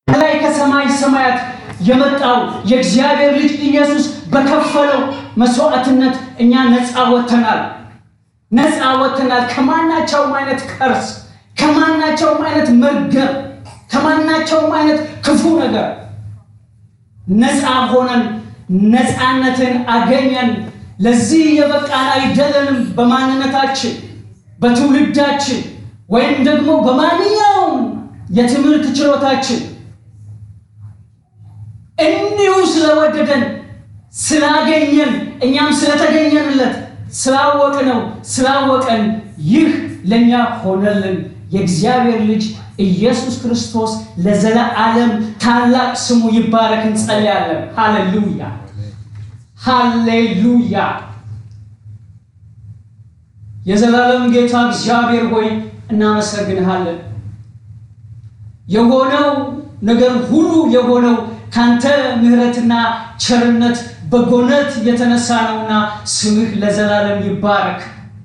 ከላይ ከሰማይ ሰማያት የመጣው የእግዚአብሔር ልጅ ኢየሱስ በከፈለው መስዋዕትነት እኛ ነፃ ወጥተናል። ነፃ ወጥተናል ከማናቸውም አይነት ከርስ፣ ከማናቸውም አይነት መርገም፣ ከማናቸውም አይነት ክፉ ነገር ነፃ ሆነን ነፃነትን አገኘን። ለዚህ የበቃን አይደለንም በማንነታችን በትውልዳችን ወይም ደግሞ በማንኛውም የትምህርት ችሎታችን እንዲሁ ስለወደደን ስላገኘን እኛም ስለተገኘንለት ስላወቅነው ስላወቀን ይህ ለእኛ ሆነልን። የእግዚአብሔር ልጅ ኢየሱስ ክርስቶስ ለዘለዓለም ታላቅ ስሙ ይባረክ። እንጸልያለን። ሃሌሉያ ሃሌሉያ። የዘላለም ጌታ እግዚአብሔር ሆይ እናመሰግንሃለን። የሆነው ነገር ሁሉ የሆነው ካንተ ምሕረትና ቸርነት በጎነት የተነሳ ነውና ስምህ ለዘላለም ይባረክ።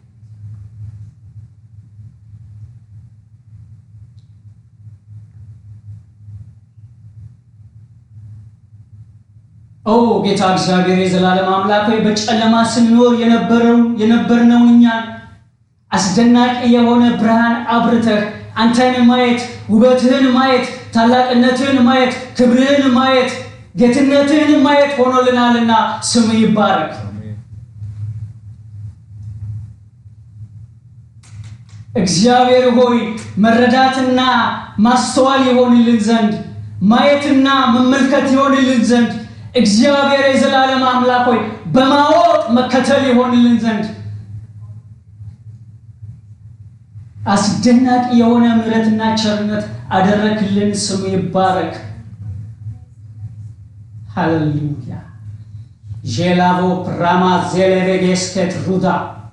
ኦ ጌታ እግዚአብሔር የዘላለም አምላክ ሆይ በጨለማ ስንኖር የነበረው የነበርነውን እኛን አስደናቂ የሆነ ብርሃን አብርተህ አንተን ማየት ውበትህን ማየት ታላቅነትህን ማየት ክብርህን ማየት ጌትነትህን ማየት ሆኖልናልና ስም ይባረክ። እግዚአብሔር ሆይ መረዳትና ማስተዋል ይሆንልን ዘንድ ማየትና መመልከት ይሆንልን ዘንድ እግዚአብሔር የዘላለም አምላክ ሆይ በማወቅ መከተል ይሆንልን ዘንድ አስደናቂ የሆነ ምሕረትና ቸርነት አደረክልን። ስሙ ይባረክ። ሃሌሉያ ዤላቮ ፕራማ ዜሌቬጌስኬት ሩዳ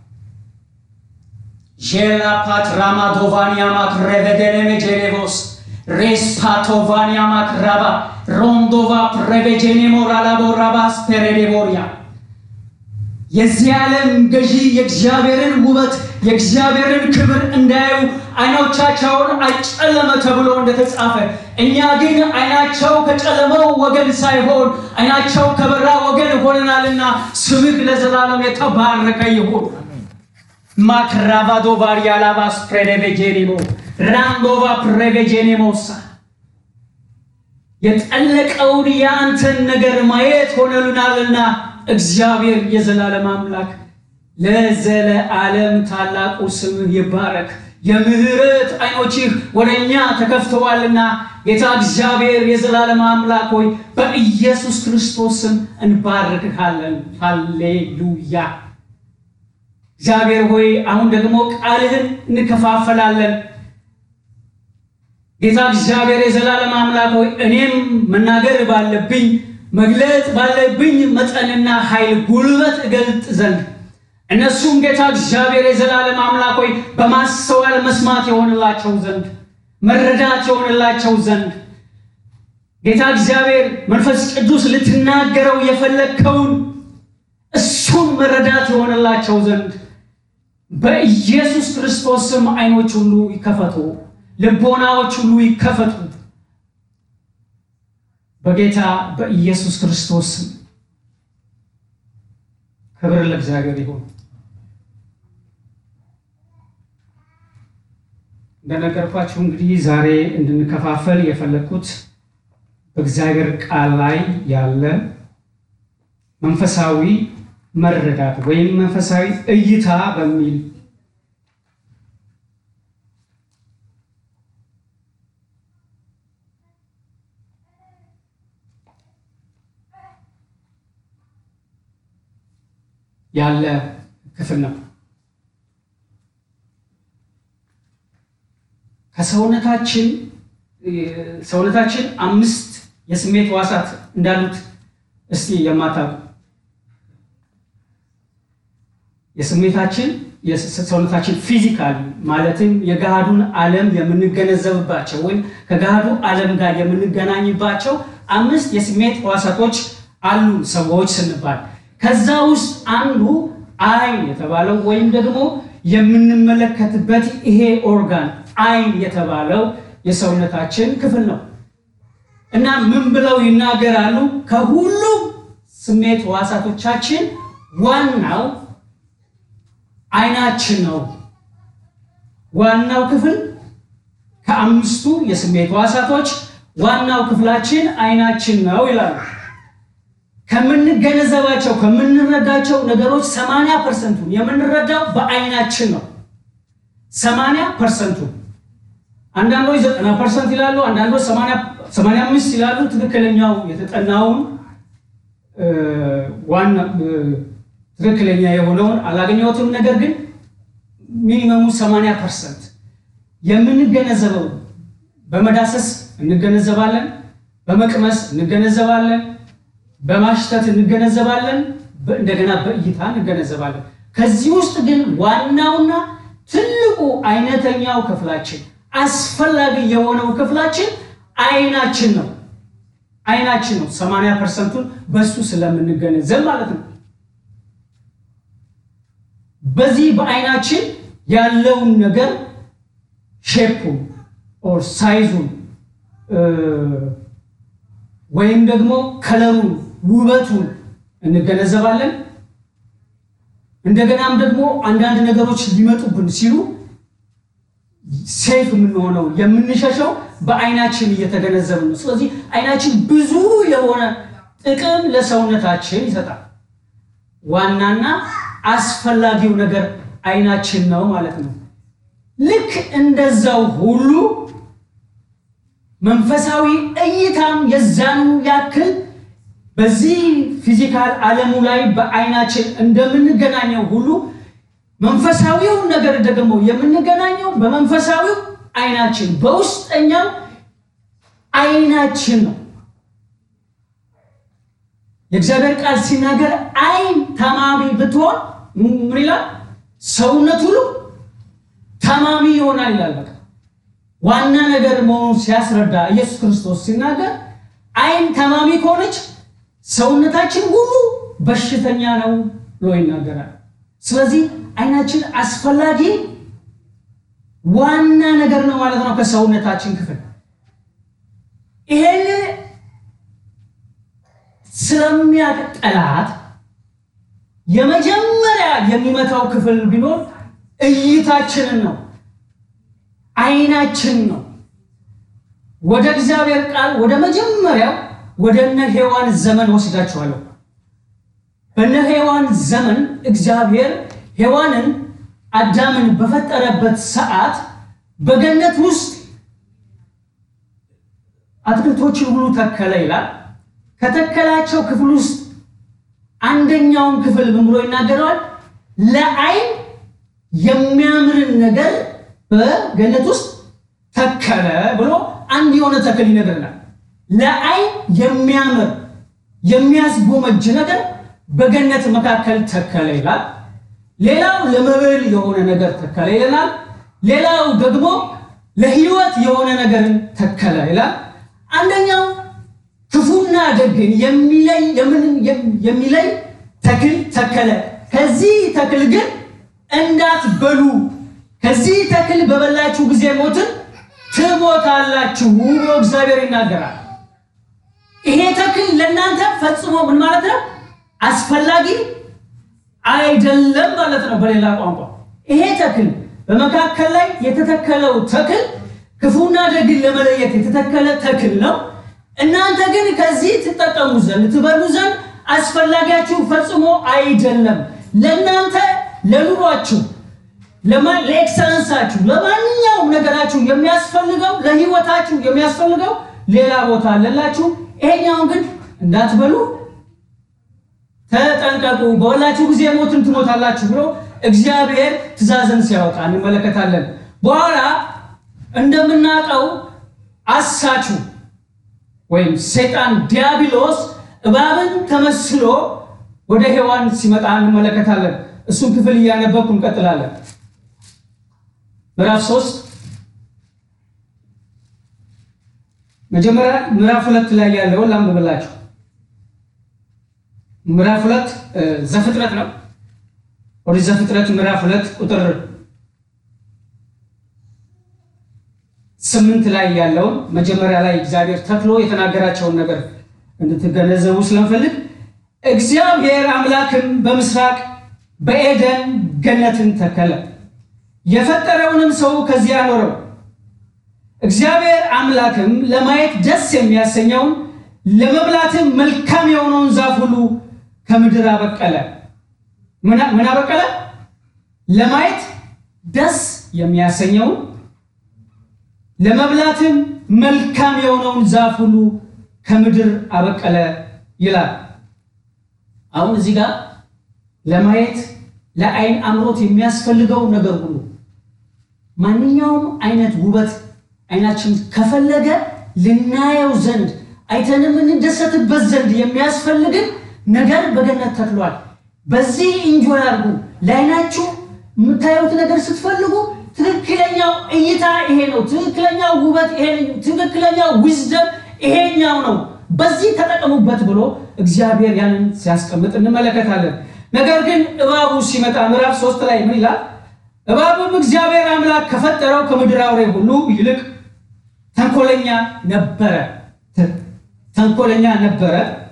ዤላ ፓትራማ ዶቫኒያ ማክሬቬደኔሜ ጄኔቮስ ሬስ ፓቶቫኒያ ማክራባ ሮንዶቫ ፕሬቬጄኔ ሞራላቦራባስ ፔሬዴቦሪያ የዚህ ዓለም ገዢ የእግዚአብሔርን ውበት የእግዚአብሔርን ክብር እንዳያዩ ዓይኖቻቸውን አጨለመ ተብሎ እንደተጻፈ፣ እኛ ግን ዓይናቸው ከጨለመው ወገን ሳይሆን ዓይናቸው ከበራ ወገን ሆነናልና ስምህ ለዘላለም የተባረከ ይሁን። ማክራቫዶ ቫሪያላቫስ ፕሬቬጄኔሞ ራንዶቫ ፕሬቬጄኔሞሳ የጠለቀውን የአንተን ነገር ማየት ሆነልናልና እግዚአብሔር የዘላለም አምላክ ለዘለዓለም ታላቁ ስምህ ይባረክ። የምህረት ዓይኖችህ ወደ እኛ ተከፍተዋልና ጌታ እግዚአብሔር የዘላለም አምላክ ሆይ በኢየሱስ ክርስቶስ ስም እንባርክሃለን። ሃሌሉያ። እግዚአብሔር ሆይ አሁን ደግሞ ቃልህን እንከፋፈላለን። ጌታ እግዚአብሔር የዘላለም አምላክ ሆይ እኔም መናገር ባለብኝ መግለጥ ባለብኝ መጠንና ኃይል ጉልበት እገልጥ ዘንድ እነሱም ጌታ እግዚአብሔር የዘላለም አምላክ ሆይ በማስተዋል መስማት የሆንላቸው ዘንድ መረዳት የሆንላቸው ዘንድ ጌታ እግዚአብሔር መንፈስ ቅዱስ ልትናገረው የፈለግከውን እሱን መረዳት የሆንላቸው ዘንድ በኢየሱስ ክርስቶስ ስም ዓይኖች ሁሉ ይከፈቱ፣ ልቦናዎች ሁሉ ይከፈቱ። በጌታ በኢየሱስ ክርስቶስ ስም ክብር ለእግዚአብሔር ይሁን። እንደነገርኳችሁ እንግዲህ ዛሬ እንድንከፋፈል የፈለግኩት በእግዚአብሔር ቃል ላይ ያለ መንፈሳዊ መረዳት ወይም መንፈሳዊ እይታ በሚል ያለ ክፍል ነው። ከሰውነታችን ሰውነታችን አምስት የስሜት ሕዋሳት እንዳሉት እስቲ የማታውቁ የስሜታችን ሰውነታችን ፊዚካል ማለትም የገሃዱን ዓለም የምንገነዘብባቸው ወይም ከገሃዱ ዓለም ጋር የምንገናኝባቸው አምስት የስሜት ሕዋሳቶች አሉ ሰዎች ስንባል ከዛ ውስጥ አንዱ አይን የተባለው ወይም ደግሞ የምንመለከትበት ይሄ ኦርጋን አይን የተባለው የሰውነታችን ክፍል ነው። እና ምን ብለው ይናገራሉ? ከሁሉም ስሜት ሕዋሳቶቻችን ዋናው ዓይናችን ነው። ዋናው ክፍል ከአምስቱ የስሜት ሕዋሳቶች ዋናው ክፍላችን ዓይናችን ነው ይላሉ። ከምንገነዘባቸው ከምንረዳቸው ነገሮች 80 ፐርሰንቱን የምንረዳው በዓይናችን ነው። 80 ፐርሰንቱ አንዳንዶች 90 ፐርሰንት ይላሉ፣ አንዳንዶች 85 ይላሉ። ትክክለኛው የተጠናውን ዋና ትክክለኛ የሆነውን አላገኘሁትም። ነገር ግን ሚኒመሙ 80 ፐርሰንት የምንገነዘበው በመዳሰስ እንገነዘባለን፣ በመቅመስ እንገነዘባለን፣ በማሽተት እንገነዘባለን፣ እንደገና በእይታ እንገነዘባለን። ከዚህ ውስጥ ግን ዋናውና ትልቁ አይነተኛው ክፍላችን አስፈላጊ የሆነው ክፍላችን ዓይናችን ነው። ዓይናችን ነው። 80 ፐርሰንቱን በሱ ስለምንገነዘብ ማለት ነው። በዚህ በዓይናችን ያለውን ነገር ሼፑን ኦር ሳይዙን ወይም ደግሞ ከለሩን ውበቱን እንገነዘባለን። እንደገናም ደግሞ አንዳንድ ነገሮች ሊመጡብን ሲሉ ሴፍ የምንሆነው የምንሸሸው በዓይናችን እየተገነዘብን ነው። ስለዚህ ዓይናችን ብዙ የሆነ ጥቅም ለሰውነታችን ይሰጣል። ዋናና አስፈላጊው ነገር ዓይናችን ነው ማለት ነው። ልክ እንደዛው ሁሉ መንፈሳዊ እይታም የዛኑ ያክል በዚህ ፊዚካል ዓለሙ ላይ በዓይናችን እንደምንገናኘው ሁሉ መንፈሳዊው ነገር ደግሞ የምንገናኘው በመንፈሳዊው ዓይናችን በውስጠኛው ዓይናችን ነው። የእግዚአብሔር ቃል ሲናገር ዓይን ታማሚ ብትሆን ምን ይላል? ሰውነት ሁሉ ታማሚ ይሆናል ይላል። በቃ ዋና ነገር መሆኑን ሲያስረዳ ኢየሱስ ክርስቶስ ሲናገር ዓይን ታማሚ ከሆነች ሰውነታችን ሁሉ በሽተኛ ነው ብሎ ይናገራል። ስለዚህ ዓይናችን አስፈላጊ ዋና ነገር ነው ማለት ነው ከሰውነታችን ክፍል ይሄን ስለሚያውቅ ጠላት የመጀመሪያ የሚመታው ክፍል ቢኖር እይታችንን ነው፣ ዓይናችን ነው። ወደ እግዚአብሔር ቃል ወደ መጀመሪያው ወደ እነ ሔዋን ዘመን ወስዳችኋለሁ። በእነ ሔዋን ዘመን እግዚአብሔር ሔዋንን አዳምን በፈጠረበት ሰዓት በገነት ውስጥ አትክልቶችን ሁሉ ተከለ ይላል። ከተከላቸው ክፍል ውስጥ አንደኛውን ክፍል ምን ብሎ ይናገረዋል? ለዓይን የሚያምርን ነገር በገነት ውስጥ ተከለ ብሎ አንድ የሆነ ተክል ይነግረናል። ለዓይን የሚያምር የሚያስጎመጅ ነገር በገነት መካከል ተከለ ይላል። ሌላው ለመብል የሆነ ነገር ተከለ ይለናል። ሌላው ደግሞ ለሕይወት የሆነ ነገርን ተከለ ይላል። አንደኛው ክፉና ደግን የሚለይ የሚለይ ተክል ተከለ። ከዚህ ተክል ግን እንዳትበሉ፣ ከዚህ ተክል በበላችሁ ጊዜ ሞትን ትሞታላችሁ ብሎ እግዚአብሔር ይናገራል። ይሄ ተክል ለእናንተ ፈጽሞ ምን ማለት ነው? አስፈላጊ አይደለም ማለት ነው። በሌላ ቋንቋ ይሄ ተክል በመካከል ላይ የተተከለው ተክል ክፉና ደግን ለመለየት የተተከለ ተክል ነው። እናንተ ግን ከዚህ ትጠቀሙ ዘንድ ትበሉ ዘንድ አስፈላጊያችሁ ፈጽሞ አይደለም። ለእናንተ ለኑሯችሁ፣ ለኤክሰለንሳችሁ፣ ለማንኛውም ነገራችሁ የሚያስፈልገው ለሕይወታችሁ የሚያስፈልገው ሌላ ቦታ አለላችሁ። ይሄኛውን ግን እንዳትበሉ ተጠንቀቁ፣ በበላችሁ ጊዜ ሞትን ትሞታላችሁ ብሎ እግዚአብሔር ትእዛዝን ሲያወጣ እንመለከታለን። በኋላ እንደምናውቀው አሳቹ ወይም ሰይጣን ዲያብሎስ እባብን ተመስሎ ወደ ሔዋን ሲመጣ እንመለከታለን። እሱን ክፍል እያነበብኩ እንቀጥላለን። ምዕራፍ ሶስት መጀመሪያ ምዕራፍ ሁለት ላይ ያለውን ላንብብላችሁ። ምዕራፍ ሁለት ዘፍጥረት ነው። ወደ ዘፍጥረት ምዕራፍ ሁለት ቁጥር ስምንት ላይ ያለውን መጀመሪያ ላይ እግዚአብሔር ተክሎ የተናገራቸውን ነገር እንድትገነዘቡ ስለምፈልግ እግዚአብሔር አምላክም በምስራቅ በኤደን ገነትን ተከለ፣ የፈጠረውንም ሰው ከዚያ አኖረው። እግዚአብሔር አምላክም ለማየት ደስ የሚያሰኘውን ለመብላትም መልካም የሆነውን ዛፍ ሁሉ ከምድር አበቀለ። ምን አበቀለ? ለማየት ደስ የሚያሰኘውን ለመብላትም መልካም የሆነውን ዛፍ ሁሉ ከምድር አበቀለ ይላል። አሁን እዚህ ጋር ለማየት ለአይን አምሮት የሚያስፈልገው ነገር ሁሉ ማንኛውም አይነት ውበት አይናችን ከፈለገ ልናየው ዘንድ አይተንም እንደሰትበት ዘንድ የሚያስፈልግን ነገር በገነት ተክሏል። በዚህ እንጆይ አድርጉ። ለአይናችሁ የምታዩት ነገር ስትፈልጉ ትክክለኛው እይታ ይሄ ነው። ትክክለኛው ውበት ይሄ ነው። ትክክለኛው ዊዝደም ይሄኛው ነው። በዚህ ተጠቀሙበት ብሎ እግዚአብሔር ያንን ሲያስቀምጥ እንመለከታለን። ነገር ግን እባቡ ሲመጣ ምዕራፍ ሶስት ላይ ምን ይላል? እባቡም እግዚአብሔር አምላክ ከፈጠረው ከምድር አውሬ ሁሉ ይልቅ ተንኮለኛ ነበረ ተንኮለኛ ነበረ።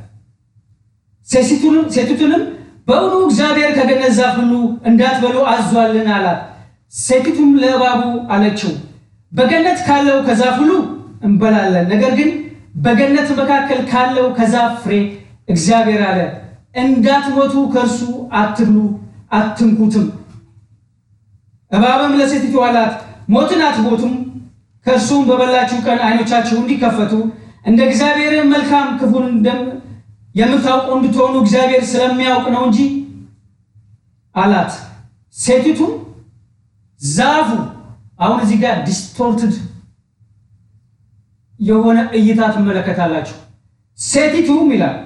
ሴቲቱንም በእውኑ እግዚአብሔር ከገነት ዛፍ ሁሉ እንዳትበሉ አዟልን አላት። ሴቲቱም ለእባቡ አለችው በገነት ካለው ከዛፍ ሁሉ እንበላለን፣ ነገር ግን በገነት መካከል ካለው ከዛፍ ፍሬ እግዚአብሔር አለ እንዳትሞቱ ከእርሱ አትብሉ፣ አትንኩትም። እባብም ለሴቲቱ አላት ሞትን አትሞቱም፣ ከእርሱም በበላችሁ ቀን ዓይኖቻችሁ እንዲከፈቱ እንደ እግዚአብሔር መልካም ክፉን የምታውቁ እንድትሆኑ እግዚአብሔር ስለሚያውቅ ነው እንጂ አላት። ሴቲቱም ዛፉ አሁን እዚህ ጋር ዲስቶርትድ የሆነ እይታ ትመለከታላችሁ። ሴቲቱም ይላል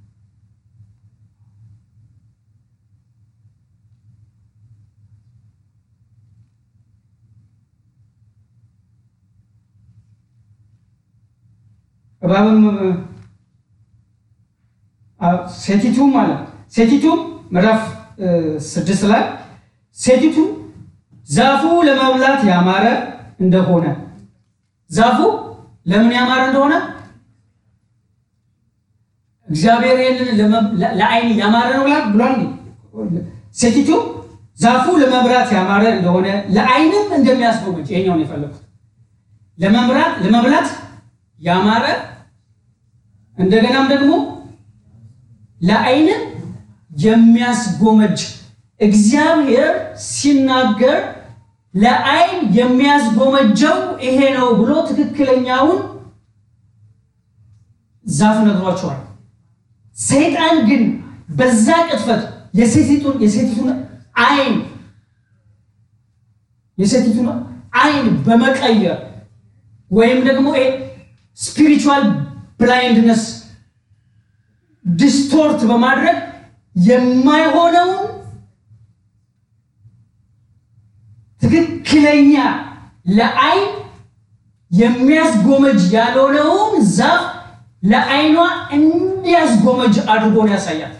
እባብም ሴቲቱ ማለት ሴቲቱም ምዕራፍ ስድስት ላይ ሴቲቱ ዛፉ ለመብላት ያማረ እንደሆነ ዛፉ ለምን ያማረ እንደሆነ እግዚአብሔር ይህንን ለዓይን ያማረ ነው ብሏል። ሴቲቱ ዛፉ ለመብላት ያማረ እንደሆነ ለዓይንም እንደሚያስጎመጅ ይሄኛውን የፈለጉት ለመምራት ለመብላት ያማረ እንደገናም ደግሞ ለዓይንም የሚያስጎመጅ እግዚአብሔር ሲናገር ለዓይን የሚያስጎመጀው ይሄ ነው ብሎ ትክክለኛውን ዛፍ ነግሯቸዋል። ሰይጣን ግን በዛ ቅጥፈት የሴቲቱን የሴቲቱን ዓይን የሴቲቱን ዓይን በመቀየር ወይም ደግሞ ስፒሪቹዋል ብላይንድነስ ዲስቶርት በማድረግ የማይሆነውን ትክክለኛ ለዓይን የሚያስጎመጅ ያልሆነውን ዛፍ ለዓይኗ እንዲያስጎመጅ አድርጎ ነው ያሳያል።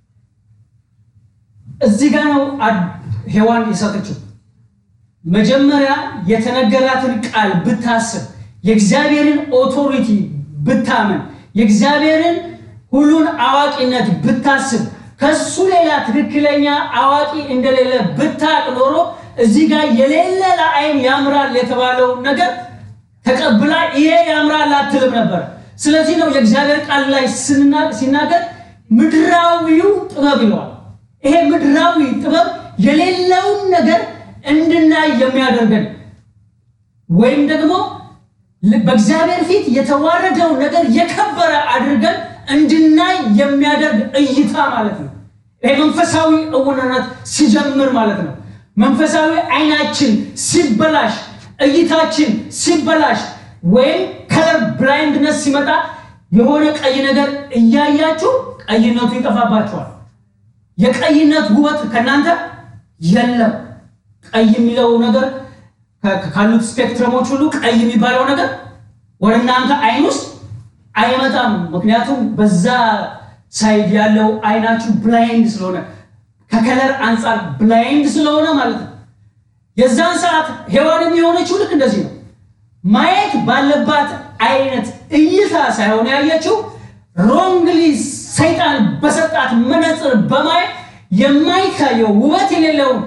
እዚህ ጋር ነው ሔዋን የሳተችው። መጀመሪያ የተነገራትን ቃል ብታስብ፣ የእግዚአብሔርን ኦቶሪቲ ብታምን፣ የእግዚአብሔርን ሁሉን አዋቂነት ብታስብ፣ ከሱ ሌላ ትክክለኛ አዋቂ እንደሌለ ብታቅ ኖሮ እዚህ ጋር የሌለ ለዓይን ያምራል የተባለውን ነገር ተቀብላ ይሄ ያምራል አትልም ነበር። ስለዚህ ነው የእግዚአብሔር ቃል ላይ ሲናገር ምድራዊው ጥበብ ይለዋል። ይሄ ምድራዊ ጥበብ የሌለውን ነገር እንድናይ የሚያደርገን ወይም ደግሞ በእግዚአብሔር ፊት የተዋረደው ነገር የከበረ አድርገን እንድናይ የሚያደርግ እይታ ማለት ነው። ይሄ መንፈሳዊ እውነነት ሲጀምር ማለት ነው። መንፈሳዊ አይናችን ሲበላሽ፣ እይታችን ሲበላሽ ወይም ከለር ብላይንድነስ ሲመጣ የሆነ ቀይ ነገር እያያችሁ ቀይነቱ ይጠፋባችኋል። የቀይነት ውበት ከእናንተ የለም። ቀይ የሚለው ነገር ካሉት ስፔክትረሞች ሁሉ ቀይ የሚባለው ነገር ወደ እናንተ አይን ውስጥ አይመጣም። ምክንያቱም በዛ ሳይድ ያለው አይናችሁ ብላይንድ ስለሆነ ከከለር አንጻር ብላይንድ ስለሆነ ማለት ነው። የዛን ሰዓት ሔዋንም የሆነችው ልክ እንደዚህ ነው። ማየት ባለባት አይነት እይታ ሳይሆን ያየችው ሮንግሊ ሰይጣን በሰጣት መነጽር በማየት የማይታየው ውበት የሌለውን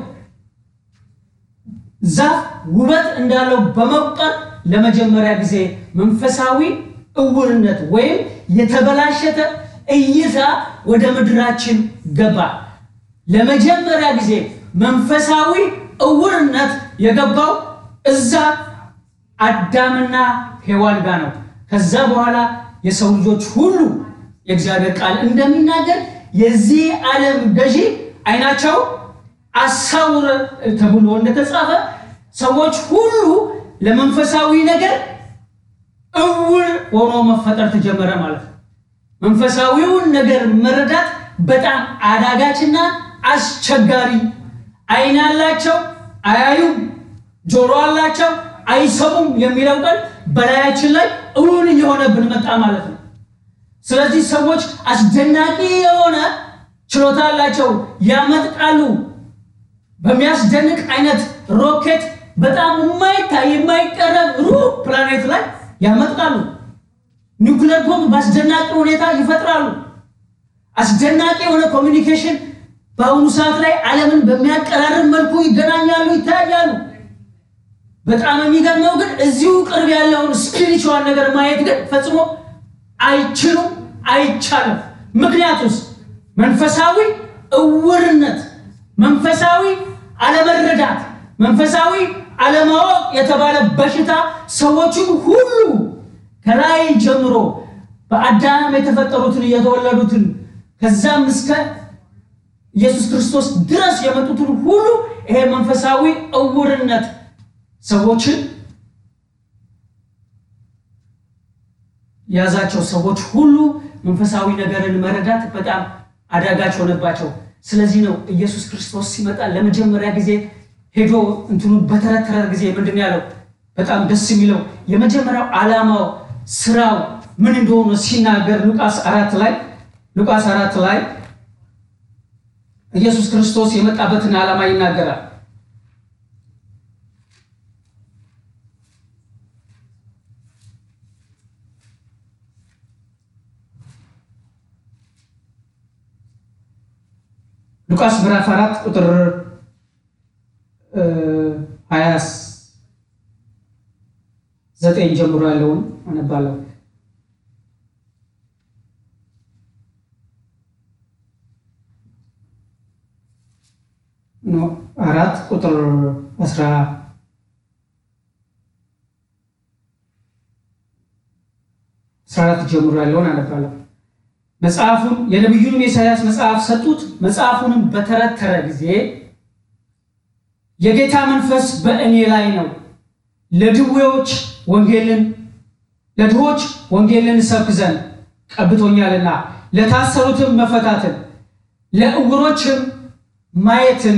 ዛፍ ውበት እንዳለው በመቁጠር ለመጀመሪያ ጊዜ መንፈሳዊ እውርነት ወይም የተበላሸተ እይታ ወደ ምድራችን ገባ። ለመጀመሪያ ጊዜ መንፈሳዊ እውርነት የገባው እዛ አዳምና ሔዋን ጋር ነው። ከዛ በኋላ የሰው ልጆች ሁሉ የእግዚአብሔር ቃል እንደሚናገር የዚህ ዓለም ገዢ አይናቸው አሳውረ ተብሎ እንደተጻፈ ሰዎች ሁሉ ለመንፈሳዊ ነገር እውር ሆኖ መፈጠር ተጀመረ ማለት ነው። መንፈሳዊውን ነገር መረዳት በጣም አዳጋችና አስቸጋሪ፣ አይን አላቸው አያዩም፣ ጆሮ አላቸው አይሰሙም የሚለው ቃል በላያችን ላይ እውን እየሆነብን መጣ ማለት ነው። ስለዚህ ሰዎች አስደናቂ የሆነ ችሎታ አላቸው፣ ያመጥቃሉ። በሚያስደንቅ አይነት ሮኬት በጣም የማይታይ የማይቀረብ ሩቅ ፕላኔት ላይ ያመጥቃሉ። ኒውክሌር ቦምብ በአስደናቂ ሁኔታ ይፈጥራሉ። አስደናቂ የሆነ ኮሚኒኬሽን በአሁኑ ሰዓት ላይ ዓለምን በሚያቀራርብ መልኩ ይገናኛሉ፣ ይታያሉ። በጣም የሚገርመው ግን እዚሁ ቅርብ ያለውን ስፒሪቹዋል ነገር ማየት ግን ፈጽሞ አይችሉም፣ አይቻልም። ምክንያቱስ መንፈሳዊ እውርነት፣ መንፈሳዊ አለመረዳት፣ መንፈሳዊ አለማወቅ የተባለ በሽታ ሰዎችን ሁሉ ከላይ ጀምሮ በአዳም የተፈጠሩትን የተወለዱትን ከዛም እስከ ኢየሱስ ክርስቶስ ድረስ የመጡትን ሁሉ ይሄ መንፈሳዊ እውርነት ሰዎችን የያዛቸው ሰዎች ሁሉ መንፈሳዊ ነገርን መረዳት በጣም አዳጋች ሆነባቸው። ስለዚህ ነው ኢየሱስ ክርስቶስ ሲመጣ ለመጀመሪያ ጊዜ ሄዶ እንትኑ በተረተረ ጊዜ ምንድን ነው ያለው? በጣም ደስ የሚለው የመጀመሪያው ዓላማው ስራው ምን እንደሆነ ሲናገር ሉቃስ አራት ላይ ሉቃስ አራት ላይ ኢየሱስ ክርስቶስ የመጣበትን ዓላማ ይናገራል። ሉቃስ ምዕራፍ አራት ቁጥር ሀያ ዘጠኝ ጀምሮ ያለውን አነባለሁ። አራት ቁጥር አስራ አስራ አራት ጀምሮ ያለውን አነባለሁ። መጽሐፉን የነቢዩንም የኢሳያስ መጽሐፍ ሰጡት። መጽሐፉንም በተረተረ ጊዜ የጌታ መንፈስ በእኔ ላይ ነው፣ ለድዌዎች ወንጌልን ለድሆች ወንጌልን እሰብክ ዘንድ ቀብቶኛልና፣ ለታሰሩትም መፈታትን፣ ለዕውሮችም ማየትን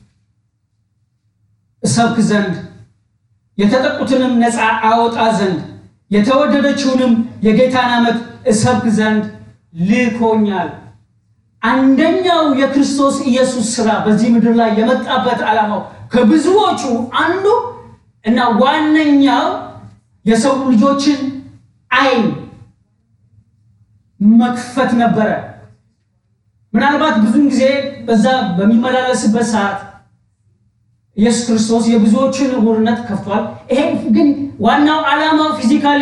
እሰብክ ዘንድ የተጠቁትንም ነፃ አወጣ ዘንድ የተወደደችውንም የጌታን ዓመት እሰብክ ዘንድ ልኮኛል። አንደኛው የክርስቶስ ኢየሱስ ስራ በዚህ ምድር ላይ የመጣበት ዓላማው ከብዙዎቹ አንዱ እና ዋነኛው የሰው ልጆችን ዓይን መክፈት ነበረ። ምናልባት ብዙን ጊዜ በዛ በሚመላለስበት ሰዓት ኢየሱስ ክርስቶስ የብዙዎችን ዕውርነት ከፍቷል። ይሄ ግን ዋናው ዓላማው ፊዚካሊ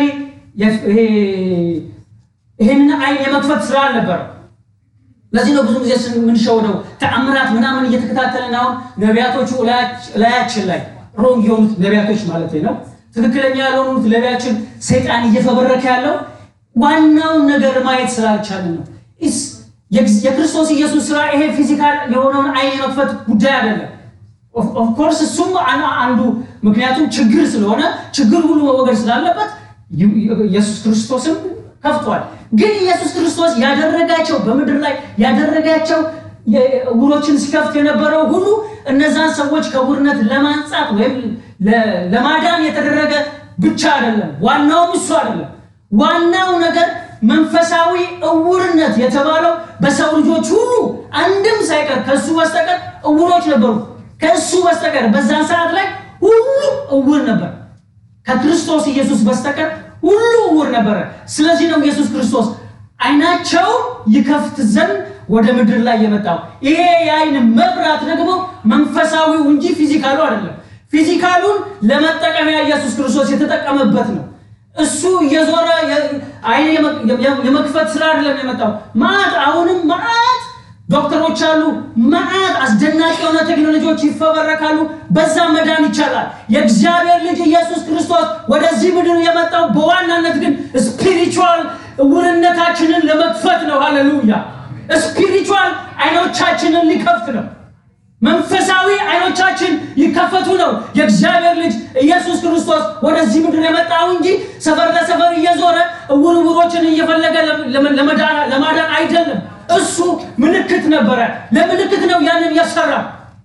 ይህንን ዓይን የመክፈት ስራ አልነበረም። ለዚህ ነው ብዙ ጊዜ የምንሸውደው ተአምራት ምናምን እየተከታተልን አሁን ነቢያቶቹ እላያችን ላይ ሮንግ የሆኑት ነቢያቶች ማለት ነው፣ ትክክለኛ ያልሆኑት ነቢያችን ሰይጣን እየፈበረከ ያለው ዋናውን ነገር ማየት ስላልቻልን ነው። የክርስቶስ ኢየሱስ ስራ ይሄ ፊዚካል የሆነውን ዓይን የመክፈት ጉዳይ አይደለም። ኦፍኮርስ እሱም አንዱ ምክንያቱም ችግር ስለሆነ ችግር ሁሉ መወገድ ስላለበት ኢየሱስ ክርስቶስም ከፍቷል። ግን ኢየሱስ ክርስቶስ ያደረጋቸው በምድር ላይ ያደረጋቸው ዕውሮችን ሲከፍት የነበረው ሁሉ እነዛን ሰዎች ከዕውርነት ለማንጻት ወይም ለማዳን የተደረገ ብቻ አይደለም። ዋናውም እሱ አይደለም። ዋናው ነገር መንፈሳዊ ዕውርነት የተባለው በሰው ልጆች ሁሉ አንድም ሳይቀር ከእሱ በስተቀር ዕውሮች ነበሩ። ከእሱ በስተቀር በዛን ሰዓት ላይ ሁሉ ዕውር ነበር። ከክርስቶስ ኢየሱስ በስተቀር ሁሉ ዕውር ነበረ። ስለዚህ ነው ኢየሱስ ክርስቶስ ዓይናቸው ይከፍት ዘንድ ወደ ምድር ላይ የመጣው። ይሄ የዓይን መብራት ደግሞ መንፈሳዊው እንጂ ፊዚካሉ አይደለም። ፊዚካሉን ለመጠቀሚያ ኢየሱስ ክርስቶስ የተጠቀመበት ነው። እሱ እየዞረ ዓይን የመክፈት ስራ አይደለም የመጣው። ማዕት አሁንም ማዕት ዶክተሮች አሉ። ማዕት አስደናቂ የሆነ ቴክኖሎጂዎች ይፈበረካሉ። በዛ መዳን ይቻላል። የእግዚአብሔር ልጅ ኢየሱስ ክርስቶስ ወደዚህ ምድር የመጣው በዋናነት ግን ስፒሪቹዋል እውርነታችንን ለመክፈት ነው። ሃሌሉያ! ስፒሪቹዋል አይኖቻችንን ሊከፍት ነው። መንፈሳዊ አይኖቻችን ይከፈቱ ነው። የእግዚአብሔር ልጅ ኢየሱስ ክርስቶስ ወደዚህ ምድር የመጣው እንጂ ሰፈር ለሰፈር እየዞረ እውር እውሮችን እየፈለገ ለማዳን አይደለም። እሱ ምልክት ነበረ። ለምልክት ነው ያንን የሰራ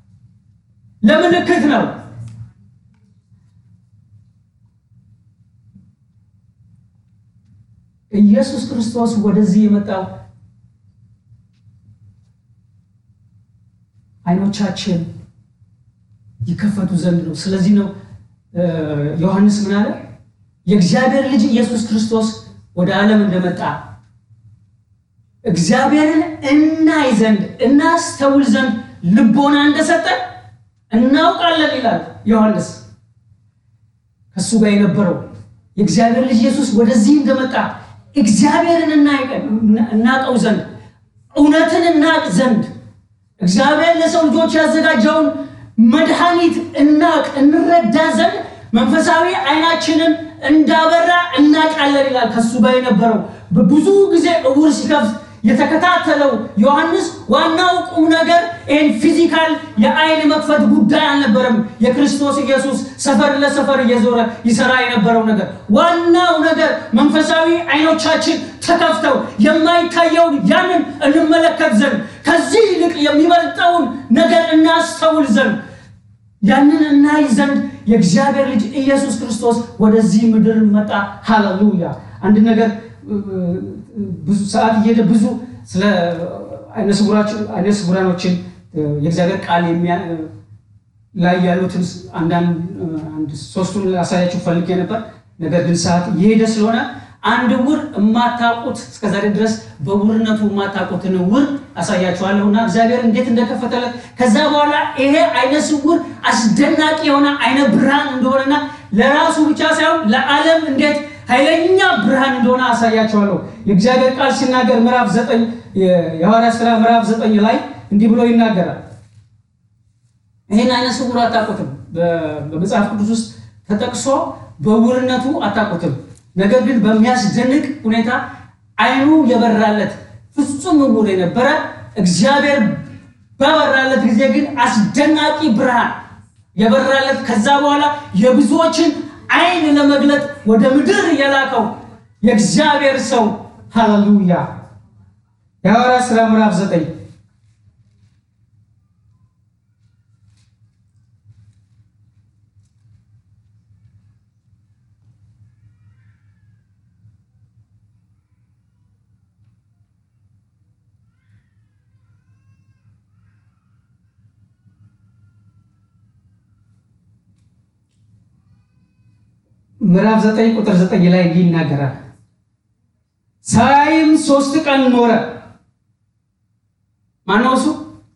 ለምልክት ነው። ኢየሱስ ክርስቶስ ወደዚህ የመጣው አይኖቻችን ይከፈቱ ዘንድ ነው። ስለዚህ ነው ዮሐንስ ምን አለ? የእግዚአብሔር ልጅ ኢየሱስ ክርስቶስ ወደ ዓለም እንደመጣ እግዚአብሔርን እናይ ዘንድ እናስተውል ዘንድ ልቦና እንደሰጠን እናውቃለን ይላል ዮሐንስ። ከእሱ ጋር የነበረው የእግዚአብሔር ልጅ ኢየሱስ ወደዚህ እንደመጣ እግዚአብሔርን እናቀው ዘንድ እውነትን እናቅ ዘንድ እግዚአብሔር ለሰው ልጆች ያዘጋጀውን መድኃኒት እናቅ እንረዳ ዘንድ መንፈሳዊ አይናችንን እንዳበራ እናቃለን ይላል። ከሱ ጋር የነበረው ብዙ ጊዜ እውር ሲከፍት የተከታተለው ዮሐንስ ዋናው ቁም ነገር ይህን ፊዚካል የአይን መክፈት ጉዳይ አልነበረም። የክርስቶስ ኢየሱስ ሰፈር ለሰፈር እየዞረ ይሰራ የነበረው ነገር ዋናው ነገር መንፈሳዊ አይኖቻችን ተከፍተው የማይታየውን ያንን እንመለከት ዘንድ ከዚህ ይልቅ የሚበልጠውን ነገር እናስተውል ዘንድ ያንን እናይ ዘንድ የእግዚአብሔር ልጅ ኢየሱስ ክርስቶስ ወደዚህ ምድር መጣ። ሃሌሉያ! አንድ ነገር ብዙ ሰዓት እየሄደ ብዙ ስለ አይነ ስውራኖችን የእግዚአብሔር ቃል ላይ ያሉትን አንዳንድ ሶስቱን ላሳያችሁ ፈልጌ ነበር። ነገር ግን ሰዓት እየሄደ ስለሆነ አንድ ዕውር የማታውቁት እስከዛሬ ድረስ በዕውርነቱ የማታውቁትን ዕውር አሳያችኋለሁ እና እግዚአብሔር እንዴት እንደከፈተለት ከዛ በኋላ ይሄ አይነ ስውር አስደናቂ የሆነ አይነ ብርሃን እንደሆነና ለራሱ ብቻ ሳይሆን ለዓለም እንዴት ኃይለኛ ብርሃን እንደሆነ አሳያችኋለሁ። የእግዚአብሔር ቃል ሲናገር ምዕራፍ ዘጠኝ የሐዋርያት ሥራ ምዕራፍ ዘጠኝ ላይ እንዲህ ብሎ ይናገራል። ይህን አይነ ስውር አታውቁትም። በመጽሐፍ ቅዱስ ውስጥ ተጠቅሶ በዕውርነቱ አታውቁትም። ነገር ግን በሚያስደንቅ ሁኔታ አይኑ የበራለት ፍጹም ዕውር የነበረ እግዚአብሔር ባበራለት ጊዜ ግን አስደናቂ ብርሃን የበራለት ከዛ በኋላ የብዙዎችን አይን ለመግለጥ ወደ ምድር የላከው የእግዚአብሔር ሰው ሃሌሉያ። የሐዋርያት ሥራ ምዕራፍ ዘጠኝ ምዕራፍ ዘጠኝ ቁጥር ዘጠኝ ላይ እንዲህ ይናገራል። ሳይም ሶስት ቀን ኖረ። ማነው እሱ?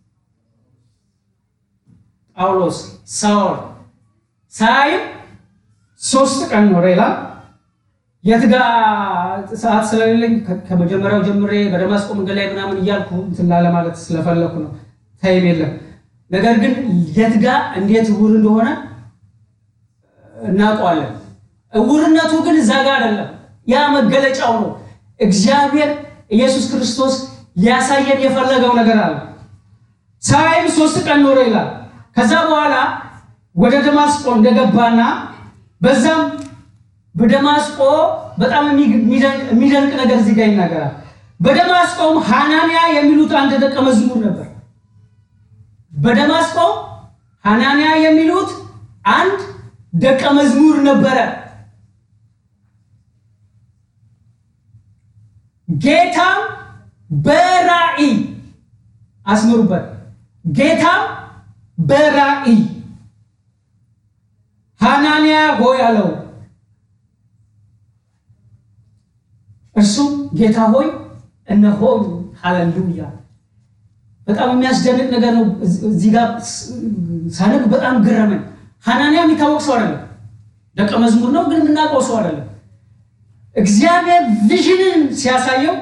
ጳውሎስ ሳውል። ሳይም ሶስት ቀን ኖረ ይላል። የት ጋ ሰዓት ስለሌለኝ ከመጀመሪያው ጀምሬ በደማስቆ መንገድ ላይ ምናምን እያልኩ እንትን ላለ ማለት ስለፈለኩ ነው። ታይም የለም። ነገር ግን የት ጋ እንዴት ዕውር እንደሆነ እናውቀዋለን። ዕውርነቱ ግን እዛ ጋር አይደለም። ያ መገለጫው ነው። እግዚአብሔር ኢየሱስ ክርስቶስ ሊያሳየን የፈለገው ነገር አለ። ሳይም ሶስት ቀን ኖረ ይላል። ከዛ በኋላ ወደ ደማስቆ እንደገባና በዛም በደማስቆ በጣም የሚደንቅ ነገር እዚህ ጋር ይናገራል። በደማስቆም ሐናንያ የሚሉት አንድ ደቀ መዝሙር ነበር። በደማስቆ ሐናንያ የሚሉት አንድ ደቀ መዝሙር ነበረ። ጌታም በራእይ አስምሩበት። ጌታም በራእይ ሐናንያ ሆይ አለው። እርሱም ጌታ ሆይ እነሆኝ። ሃሌሉያ! በጣም የሚያስደንቅ ነገር ነው። እዚህ ጋር ሳነብ በጣም ገረመኝ። ሐናንያ የሚታወቅ ሰው አይደለም፣ ደቀ መዝሙር ነው፣ ግን የምናውቀው ሰው አይደለም። እግዚአብሔር ቪዥንን ሲያሳየው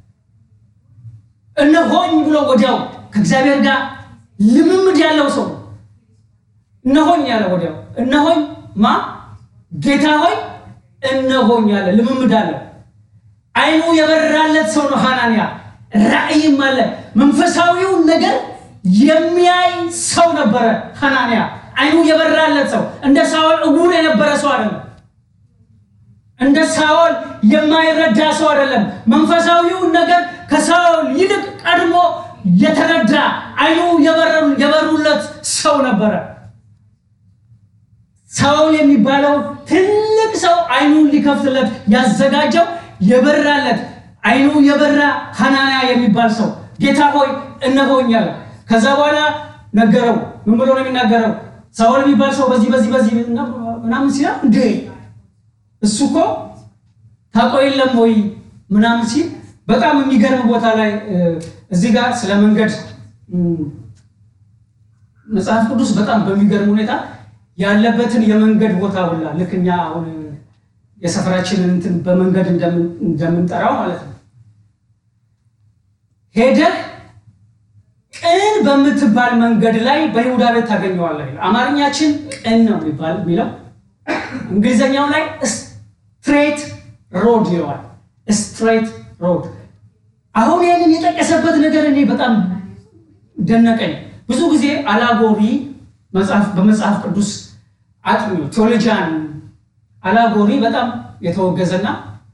እነሆኝ ብሎ ወዲያው ከእግዚአብሔር ጋር ልምምድ ያለው ሰው እነሆኝ ያለ ወዲያው እነሆኝ ማ ጌታ ሆይ እነሆኝ ያለ ልምምድ አለው። አይኑ የበራለት ሰው ነው ሐናንያ። ራእይም አለ። መንፈሳዊውን ነገር የሚያይ ሰው ነበረ ሐናንያ። አይኑ የበራለት ሰው እንደ ሳኦል እውር የነበረ ሰው አይደለም። እንደ ሳኦል የማይረዳ ሰው አይደለም። መንፈሳዊውን ነገር ከሳኦል ይልቅ ቀድሞ የተረዳ አይኑ የበሩለት ሰው ነበረ። ሳኦል የሚባለው ትልቅ ሰው አይኑን ሊከፍትለት ያዘጋጀው የበራለት አይኑ የበራ ሐናንያ የሚባል ሰው ጌታ ሆይ እነሆኝ አለ። ከዛ በኋላ ነገረው። ምን ብሎ ነው የሚናገረው? ሳኦል የሚባል ሰው በዚህ በዚህ በዚህ ምናምን ሲል እንዴ እሱ እኮ ታውቀው የለም ወይ ምናምን ሲል በጣም የሚገርም ቦታ ላይ እዚህ ጋር ስለ መንገድ መጽሐፍ ቅዱስ በጣም በሚገርም ሁኔታ ያለበትን የመንገድ ቦታ ሁላ ልክ እኛ አሁን የሰፈራችንን እንትን በመንገድ እንደምንጠራው ማለት ነው። ሄደህ ቅን በምትባል መንገድ ላይ በይሁዳ ቤት ታገኘዋለህ። አማርኛችን ቅን ነው የሚባል የሚለው እንግሊዘኛው ላይ ስትሬት ሮድ ይለዋል። ስትሬት ሮድ። አሁን ይህንን የጠቀሰበት ነገር እኔ በጣም ደነቀኝ። ብዙ ጊዜ አላጎሪ በመጽሐፍ ቅዱስ አጥኚ ቴዎሎጂያን አላጎሪ በጣም የተወገዘና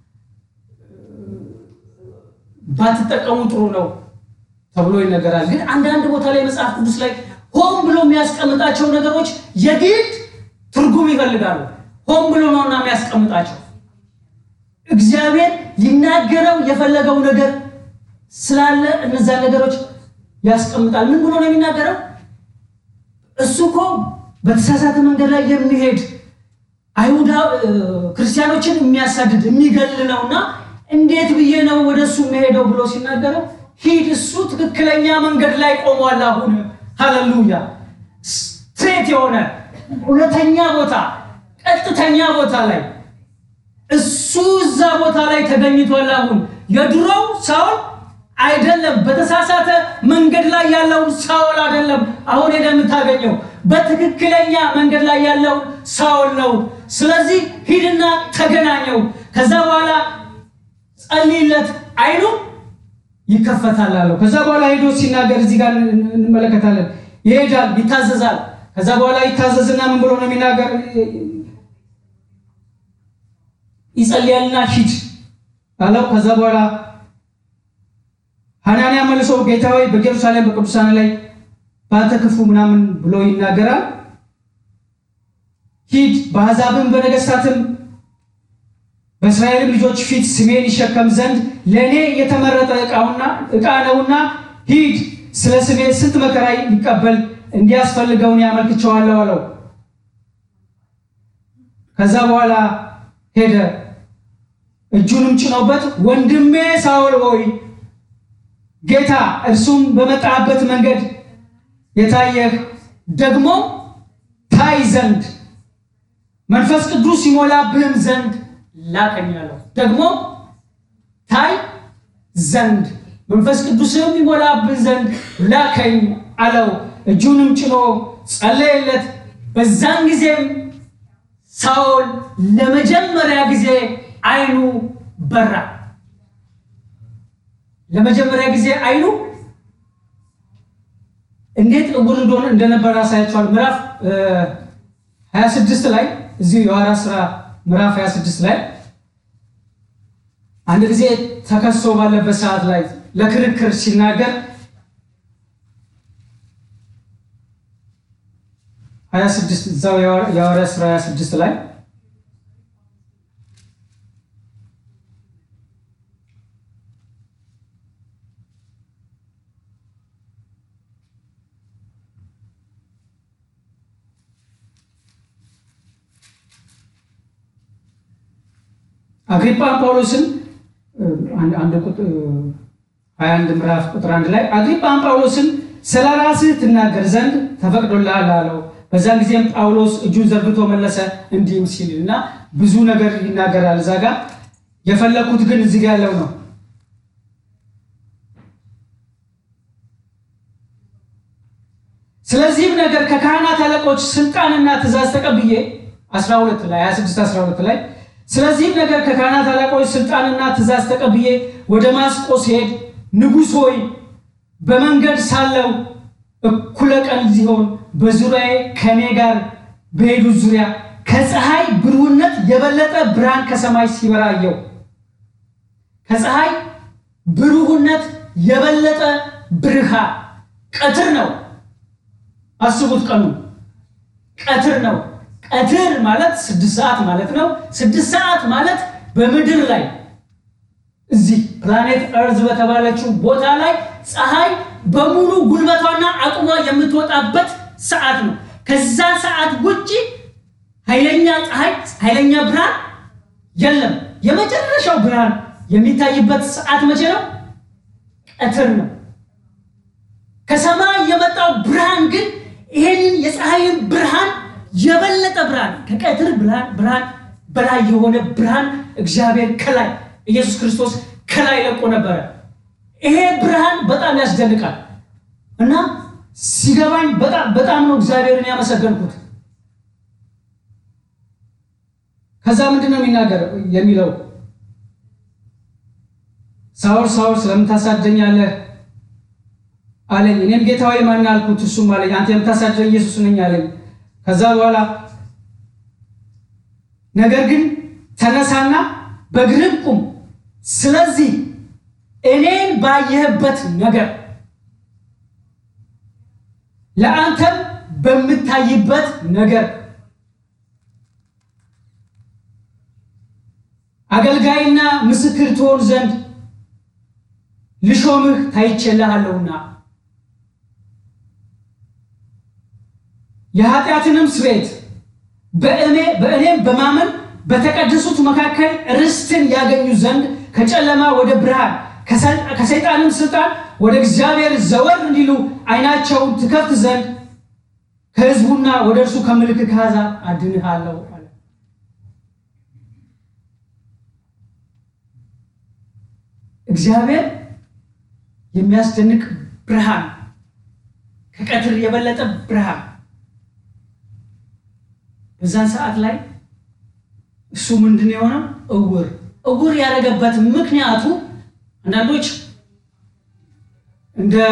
ባትጠቀሙ ጥሩ ነው ተብሎ ይነገራል። ግን አንዳንድ ቦታ ላይ መጽሐፍ ቅዱስ ላይ ሆን ብሎ የሚያስቀምጣቸው ነገሮች የግድ ትርጉም ይፈልጋሉ። ሆን ብሎ ነውና የሚያስቀምጣቸው እግዚአብሔር ሊናገረው የፈለገው ነገር ስላለ እነዛን ነገሮች ያስቀምጣል። ምን ብሎ ነው የሚናገረው? እሱ እኮ በተሳሳተ መንገድ ላይ የሚሄድ አይሁዳ ክርስቲያኖችን የሚያሳድድ የሚገል ነውና እንዴት ብዬ ነው ወደ እሱ የሚሄደው ብሎ ሲናገረው ሂድ፣ እሱ ትክክለኛ መንገድ ላይ ቆሟል። አሁን ሃሌሉያ! ስትሬት የሆነ እውነተኛ ቦታ፣ ቀጥተኛ ቦታ ላይ እሱ እዛ ቦታ ላይ ተገኝቷል። አሁን የድሮው ሳውል አይደለም፣ በተሳሳተ መንገድ ላይ ያለውን ሳውል አይደለም። አሁን ሄደ የምታገኘው በትክክለኛ መንገድ ላይ ያለውን ሳውል ነው። ስለዚህ ሂድና ተገናኘው። ከዛ በኋላ ጸልይለት፣ አይኑ ይከፈታል አለው። ከዛ በኋላ ሄዶ ሲናገር እዚህ ጋር እንመለከታለን። ይሄዳል፣ ይታዘዛል። ከዛ በኋላ ይታዘዝና ምን ብሎ ነው የሚናገር? ይጸልያልና ሂድ አለው። ከዛ በኋላ ሐናንያ መልሶ ጌታ ሆይ በኢየሩሳሌም በቅዱሳን ላይ በአንተ ክፉ ምናምን ብሎ ይናገራል። ሂድ በአሕዛብም በነገሥታትም በእስራኤልም ልጆች ፊት ስሜን ይሸከም ዘንድ ለእኔ የተመረጠ ዕቃ ነውና ሂድ፣ ስለ ስሜ ስንት መከራ ሊቀበል እንዲያስፈልገውን ያመልክቸዋለሁ አለው። ከዛ በኋላ ሄደ፣ እጁንም ጭኖበት ወንድሜ ሳውል ሆይ ጌታ እርሱም በመጣበት መንገድ የታየህ ደግሞ ታይ ዘንድ መንፈስ ቅዱስ ይሞላብህም ዘንድ ላከኝ አለው። ደግሞ ታይ ዘንድ መንፈስ ቅዱስም ይሞላብህ ዘንድ ላከኝ አለው። እጁንም ጭኖ ጸለየለት። በዛን ጊዜም ሳውል ለመጀመሪያ ጊዜ አይኑ በራ። ለመጀመሪያ ጊዜ አይኑ እንዴት እውር እንደሆነ እንደነበረ ያሳያቸዋል። ምዕራፍ 26 ላይ እዚሁ የሐዋርያት ሥራ ምዕራፍ 26 ላይ አንድ ጊዜ ተከሶ ባለበት ሰዓት ላይ ለክርክር ሲናገር 26 እዛው የሐዋርያት ሥራ 26 ላይ አግሪጳ ጳውሎስን አንድ ቁጥር 21 ምዕራፍ ቁጥር አንድ ላይ አግሪጳም ጳውሎስን ስለ ራስህ ትናገር ዘንድ ተፈቅዶልሃል አለው። በዛን ጊዜም ጳውሎስ እጁን ዘርግቶ መለሰ እንዲህም ሲል እና ብዙ ነገር ይናገራል እዛ ጋር የፈለኩት ግን እዚህ ጋር ያለው ነው። ስለዚህም ነገር ከካህናት አለቆች ስልጣንና ትእዛዝ ተቀብዬ 12 ላይ 26 12 ላይ ስለዚህም ነገር ከካህናት አለቆች ስልጣንና ትእዛዝ ተቀብዬ ወደ ማስቆ ሲሄድ ንጉሥ ሆይ በመንገድ ሳለው እኩለ ቀን ሲሆን በዙሪያዬ ከእኔ ጋር በሄዱት ዙሪያ ከፀሐይ ብሩህነት የበለጠ ብርሃን ከሰማይ ሲበራ አየሁ። ከፀሐይ ብሩህነት የበለጠ ብርሃን ቀትር ነው። አስቡት፣ ቀኑ ቀትር ነው። ቀትር ማለት ስድስት ሰዓት ማለት ነው። ስድስት ሰዓት ማለት በምድር ላይ እዚህ ፕላኔት እርዝ በተባለችው ቦታ ላይ ፀሐይ በሙሉ ጉልበቷና አቅሟ የምትወጣበት ሰዓት ነው። ከዛ ሰዓት ውጭ ኃይለኛ ፀሐይ፣ ኃይለኛ ብርሃን የለም። የመጨረሻው ብርሃን የሚታይበት ሰዓት መቼ ነው? ቀትር ነው። ከሰማይ የመጣው ብርሃን ግን ይሄንን የፀሐይን ብርሃን የበለጠ ብርሃን ከቀትር ብርሃን በላይ የሆነ ብርሃን እግዚአብሔር ከላይ ኢየሱስ ክርስቶስ ከላይ ለቆ ነበረ። ይሄ ብርሃን በጣም ያስደንቃል እና ሲገባኝ በጣም ነው እግዚአብሔርን ያመሰገንኩት። ከዛ ምንድን ነው የሚናገር የሚለው ሳውል ሳውል ስለምን ታሳደኛለህ አለኝ። እኔም ጌታ ሆይ ማን አልኩት። እሱም አለኝ አንተ የምታሳደኝ ኢየሱስ ነኝ አለኝ። ከዛ በኋላ ነገር ግን ተነሳና በእግርህ ቁም፣ ስለዚህ እኔን ባየህበት ነገር ለአንተም በምታይበት ነገር አገልጋይና ምስክር ትሆን ዘንድ ልሾምህ ታይቼልሃለሁና የኃጢአትንም ስርየት በእኔም በማመን በተቀደሱት መካከል ርስትን ያገኙ ዘንድ ከጨለማ ወደ ብርሃን ከሰይጣንም ስልጣን ወደ እግዚአብሔር ዘወር እንዲሉ ዓይናቸውን ትከፍት ዘንድ ከሕዝቡና ወደ እርሱ ከምልክት አሕዛብ አድንሃለሁ አለ። እግዚአብሔር የሚያስደንቅ ብርሃን ከቀትር የበለጠ ብርሃን በዛን ሰዓት ላይ እሱ ምንድን ነው የሆነው? እውር እውር ያደረገበት ምክንያቱ አንዳንዶች እንደ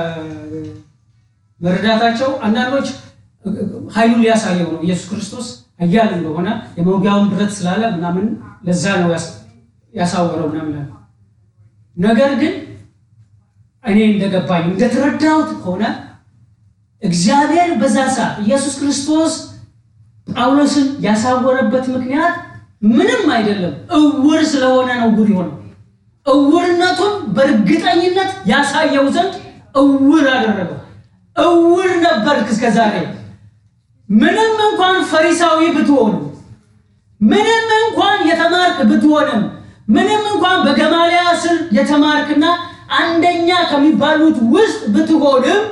መረዳታቸው አንዳንዶች ኃይሉን ሊያሳየው ነው ኢየሱስ ክርስቶስ ኃያል እንደሆነ የመውጊያውን ብረት ስላለ ምናምን ለዛ ነው ያሳወረው ምናምን። ነገር ግን እኔ እንደገባኝ እንደተረዳሁት ከሆነ እግዚአብሔር በዛ ሰዓት ኢየሱስ ክርስቶስ ጳውሎስን ያሳወረበት ምክንያት ምንም አይደለም፣ እውር ስለሆነ ነው እውር የሆነው። እውርነቱን በእርግጠኝነት ያሳየው ዘንድ እውር አደረገው። እውር ነበርክ እስከ ዛሬ። ምንም እንኳን ፈሪሳዊ ብትሆን፣ ምንም እንኳን የተማርክ ብትሆንም፣ ምንም እንኳን በገማልያ ስር የተማርክና አንደኛ ከሚባሉት ውስጥ ብትሆንም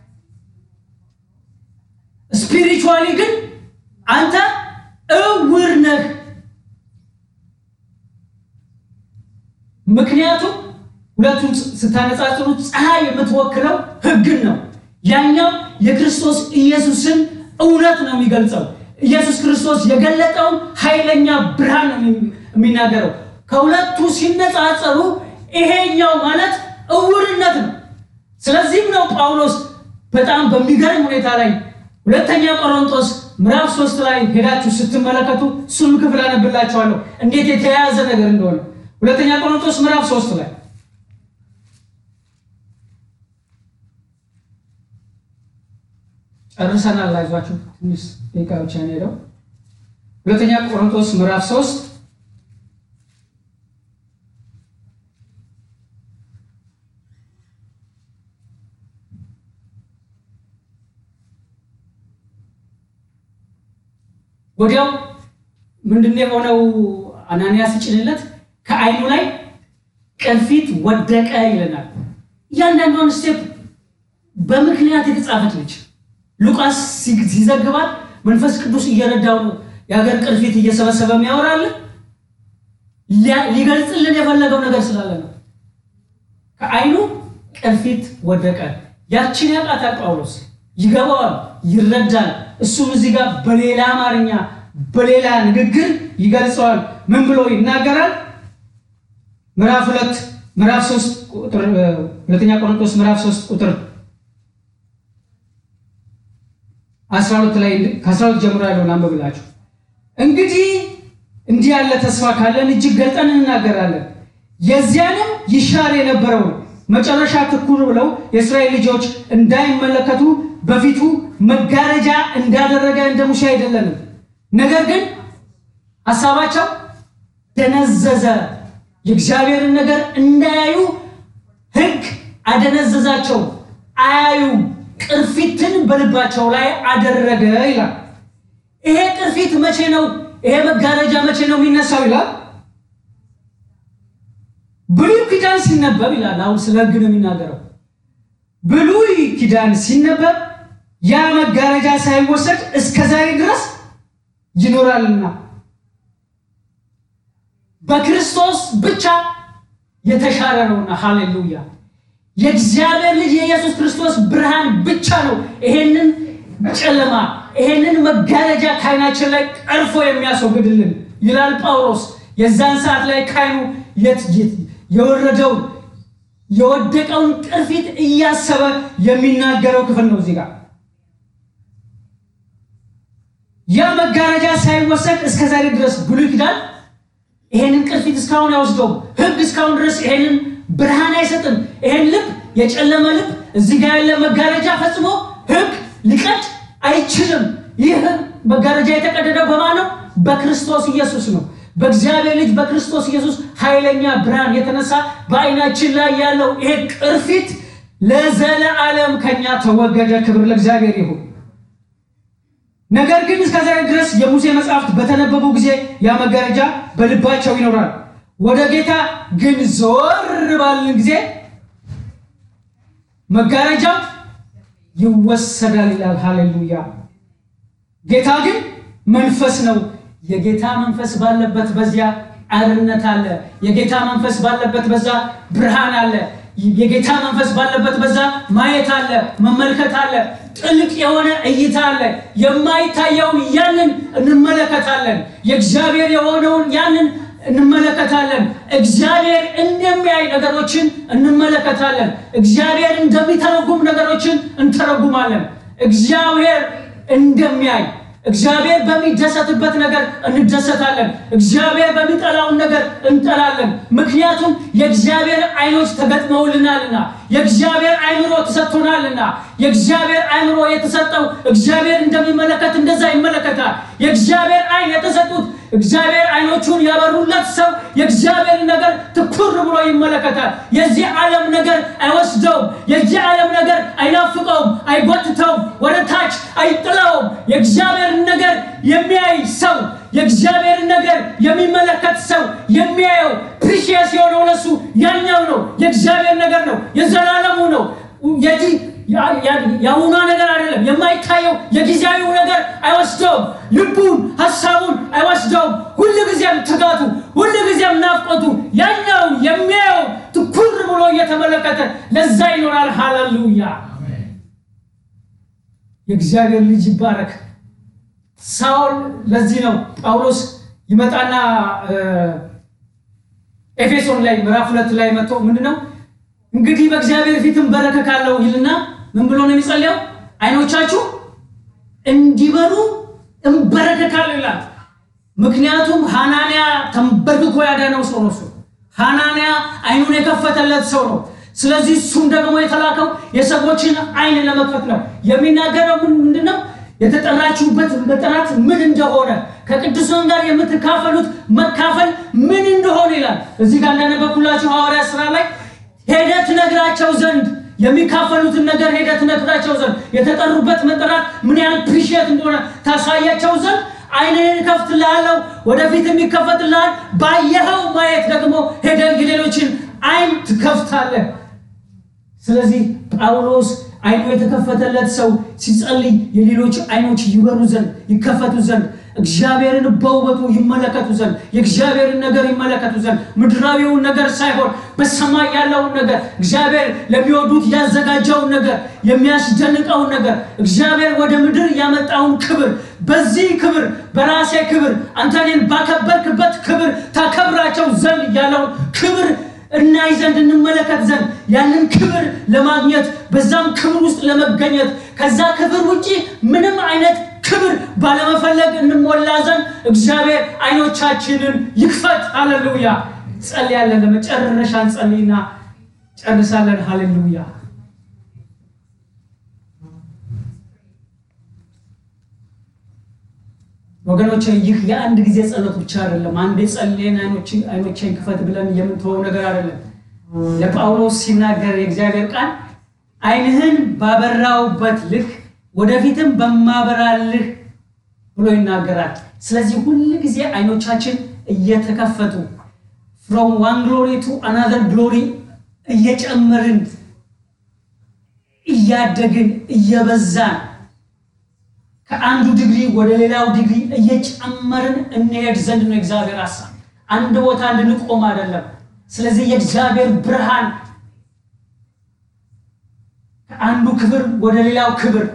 ስፒሪቹዋሊ ግን አንተ እውር ነህ። ምክንያቱም ሁለቱን ስታነጻጽሩት ፀሐይ የምትወክለው ሕግን ነው። ያኛው የክርስቶስ ኢየሱስን እውነት ነው የሚገልጸው። ኢየሱስ ክርስቶስ የገለጠውን ኃይለኛ ብርሃን ነው የሚናገረው። ከሁለቱ ሲነጻጸሩ ይሄኛው ማለት እውርነት ነው። ስለዚህም ነው ጳውሎስ በጣም በሚገርም ሁኔታ ላይ ሁለተኛ ቆሮንቶስ ምዕራፍ ሶስት ላይ ሄዳችሁ ስትመለከቱ እሱንም ክፍል አነብላችኋለሁ እንዴት የተያያዘ ነገር እንደሆነ ሁለተኛ ቆሮንቶስ ምዕራፍ ሶስት ላይ ጨርሰናል። አይዟችሁ ትንሽ ደቂቃ ብቻ ነው ሄደው። ሁለተኛ ቆሮንቶስ ምዕራፍ ሶስት ወዲያው ምንድን የሆነው አናንያ ሲጭንለት ከዓይኑ ላይ ቅርፊት ወደቀ ይለናል። እያንዳንዷን ስቴፕ በምክንያት የተጻፈች ነች። ሉቃስ ሲዘግባት መንፈስ ቅዱስ እየረዳው ነው የሀገር ቅርፊት እየሰበሰበ የሚያወራልን ሊገልጽልን የፈለገው ነገር ስላለ ነው። ከዓይኑ ቅርፊት ወደቀ። ያችን ያውቃታል ጳውሎስ፣ ይገባዋል፣ ይረዳል። እሱም እዚህ ጋር በሌላ አማርኛ በሌላ ንግግር ይገልጸዋል። ምን ብሎ ይናገራል? ምዕራፍ ሁለት ምዕራፍ ሶስት ቁጥር ሁለተኛ ቆሮንቶስ ምዕራፍ ሶስት ቁጥር አስራ ሁለት ላይ ከአስራ ሁለት ጀምሮ ያለውን አንብብላችሁ እንግዲህ እንዲህ ያለ ተስፋ ካለን እጅግ ገልጠን እንናገራለን። የዚያንም ይሻር የነበረውን መጨረሻ ትኩር ብለው የእስራኤል ልጆች እንዳይመለከቱ በፊቱ መጋረጃ እንዳደረገ እንደ ሙሴ አይደለንም። ነገር ግን ሀሳባቸው ደነዘዘ። የእግዚአብሔርን ነገር እንዳያዩ ሕግ አደነዘዛቸው፣ አያዩ ቅርፊትን በልባቸው ላይ አደረገ ይላል። ይሄ ቅርፊት መቼ ነው? ይሄ መጋረጃ መቼ ነው የሚነሳው ይላል። ብሉይ ኪዳን ሲነበብ ይላል። አሁን ስለ ሕግ ነው የሚናገረው። ብሉይ ኪዳን ሲነበብ ያ መጋረጃ ሳይወሰድ እስከ ዛሬ ድረስ ይኖራልና በክርስቶስ ብቻ የተሻረ ነውና፣ ሃሌሉያ! የእግዚአብሔር ልጅ የኢየሱስ ክርስቶስ ብርሃን ብቻ ነው ይሄንን ጨለማ ይሄንን መጋረጃ ከዓይናችን ላይ ቀርፎ የሚያስወግድልን ይላል ጳውሎስ። የዛን ሰዓት ላይ ከዓይኑ የወረደውን የወደቀውን ቅርፊት እያሰበ የሚናገረው ክፍል ነው እዚህ ጋር ያ መጋረጃ ሳይወሰድ እስከ ዛሬ ድረስ ብሉይ ኪዳን ይሄንን ቅርፊት እስካሁን አይወስደውም። ሕግ እስካሁን ድረስ ይሄንን ብርሃን አይሰጥም። ይሄን ልብ የጨለመ ልብ እዚህ ጋር ያለ መጋረጃ ፈጽሞ ሕግ ሊቀድ አይችልም። ይህ መጋረጃ የተቀደደው በማን ነው? በክርስቶስ ኢየሱስ ነው። በእግዚአብሔር ልጅ በክርስቶስ ኢየሱስ ኃይለኛ ብርሃን የተነሳ በዓይናችን ላይ ያለው ይሄ ቅርፊት ለዘለዓለም ከኛ ተወገደ። ክብር ለእግዚአብሔር ይሁን። ነገር ግን እስከዚያ ድረስ የሙሴ መጽሐፍት በተነበቡ ጊዜ ያ መጋረጃ በልባቸው ይኖራል። ወደ ጌታ ግን ዞር ባልን ጊዜ መጋረጃው ይወሰዳል ይላል። ሃሌሉያ! ጌታ ግን መንፈስ ነው። የጌታ መንፈስ ባለበት በዚያ አርነት አለ። የጌታ መንፈስ ባለበት በዛ ብርሃን አለ። የጌታ መንፈስ ባለበት በዛ ማየት አለ፣ መመልከት አለ፣ ጥልቅ የሆነ እይታ አለ። የማይታየውን ያንን እንመለከታለን። የእግዚአብሔር የሆነውን ያንን እንመለከታለን። እግዚአብሔር እንደሚያይ ነገሮችን እንመለከታለን። እግዚአብሔር እንደሚተረጉም ነገሮችን እንተረጉማለን። እግዚአብሔር እንደሚያይ እግዚአብሔር በሚደሰትበት ነገር እንደሰታለን። እግዚአብሔር በሚጠላውን ነገር እንጠላለን። ምክንያቱም የእግዚአብሔር ዓይኖች ተገጥመውልናልና የእግዚአብሔር አእምሮ ተሰጥቶናልና የእግዚአብሔር አእምሮ የተሰጠው እግዚአብሔር እንደሚመለከት እንደዛ ይመለከታል። የእግዚአብሔር ዓይን የተሰጡት እግዚአብሔር ዓይኖቹን ያበሩለት ሰው የእግዚአብሔር ነገር ትኩር ብሎ ይመለከታል። የዚህ ዓለም ነገር አይወስደውም። የዚህ ዓለም ነገር አይናፍቀውም፣ አይጎትተውም፣ ወደ ታች አይጥለውም። የእግዚአብሔርን ነገር የሚያይ ሰው የእግዚአብሔርን ነገር የሚመለከት ሰው የሚያየው ፕሪሺየስ የሆነው ለሱ ያኛው ነው። የእግዚአብሔር ነገር ነው፣ የዘላለሙ ነው። የዚህ የአሁኗ ነገር አይደለም። የማይታየው የጊዜያዊው ነገር አይወስደውም። ልቡን ሀሳቡን አይወስደውም። ሁል ጊዜም ትጋቱ፣ ሁል ጊዜም ናፍቆቱ ያኛው የሚያየው ትኩር ብሎ እየተመለከተ ለዛ ይኖራል። ሃሌሉያ! የእግዚአብሔር ልጅ ይባረክ። ሳውል ለዚህ ነው ጳውሎስ ይመጣና ኤፌሶን ላይ ምዕራፍ ሁለት ላይ መጥቶ ምንድነው እንግዲህ በእግዚአብሔር ፊት እንበረከካለሁ ይልና ምን ብሎ ነው የሚጸልየው? አይኖቻችሁ እንዲበሩ እንበረከካለሁ ይላል። ምክንያቱም ሐናንያ ተንበርክኮ ያዳነው ሰው ነው። እሱ ሐናንያ አይኑን የከፈተለት ሰው ነው። ስለዚህ እሱም ደግሞ የተላከው የሰዎችን አይን ለመክፈት ነው። የሚናገረው ምንድን ነው? የተጠራችሁበት መጠራት ምን እንደሆነ ከቅዱሳን ጋር የምትካፈሉት መካፈል ምን እንደሆነ ይላል። እዚህ ጋር እንዳነበብኩላችሁ ሐዋርያ ስራ ላይ ሄደህ ትነግራቸው ዘንድ የሚካፈሉትን ነገር ሄደህ ትነግራቸው ዘንድ የተጠሩበት መጠራት ምን ያህል ፕሪሺየት እንደሆነ ታሳያቸው ዘንድ ዓይንህን እከፍትልሃለሁ፣ ወደፊት የሚከፈትልሃል። ባየኸው ማየት ደግሞ ሄደህ የሌሎችን አይን ትከፍታለህ። ስለዚህ ጳውሎስ አይኑ የተከፈተለት ሰው ሲጸልይ የሌሎች አይኖች ይበሩ ዘንድ ይከፈቱ ዘንድ እግዚአብሔርን በውበቱ ይመለከቱ ዘንድ የእግዚአብሔርን ነገር ይመለከቱ ዘንድ ምድራዊውን ነገር ሳይሆን በሰማይ ያለውን ነገር እግዚአብሔር ለሚወዱት ያዘጋጀውን ነገር የሚያስደንቀውን ነገር እግዚአብሔር ወደ ምድር ያመጣውን ክብር በዚህ ክብር በራሴ ክብር አንተ እኔን ባከበርክበት ክብር ታከብራቸው ዘንድ ያለውን ክብር እናይ ዘንድ እንመለከት ዘንድ ያንን ክብር ለማግኘት በዛም ክብር ውስጥ ለመገኘት ከዛ ክብር ውጪ ምንም አይነት ክብር ባለመፈለግ እንሞላ ዘንድ እግዚአብሔር አይኖቻችንን ይክፈት። ሃሌሉያ። ጸልያለን። ለመጨረሻ እንጸልይና ጨርሳለን። ሃሌሉያ። ወገኖች ይህ የአንድ ጊዜ ጸሎት ብቻ አይደለም። አንዴ ጸልየን አይኖቼን ክፈት ብለን የምንተወው ነገር አይደለም። ለጳውሎስ ሲናገር የእግዚአብሔር ቃል ዓይንህን ባበራውበት ልክ ወደፊትም በማበራልህ ብሎ ይናገራል። ስለዚህ ሁል ጊዜ አይኖቻችን እየተከፈቱ ፍሮም ዋን ግሎሪ ቱ አናዘር ግሎሪ እየጨመርን እያደግን እየበዛን ከአንዱ ዲግሪ ወደ ሌላው ዲግሪ እየጨመርን እንሄድ ዘንድ ነው የእግዚአብሔር ሀሳብ። አንድ ቦታ እንድንቆም አይደለም። ስለዚህ የእግዚአብሔር ብርሃን ከአንዱ ክብር ወደ ሌላው ክብር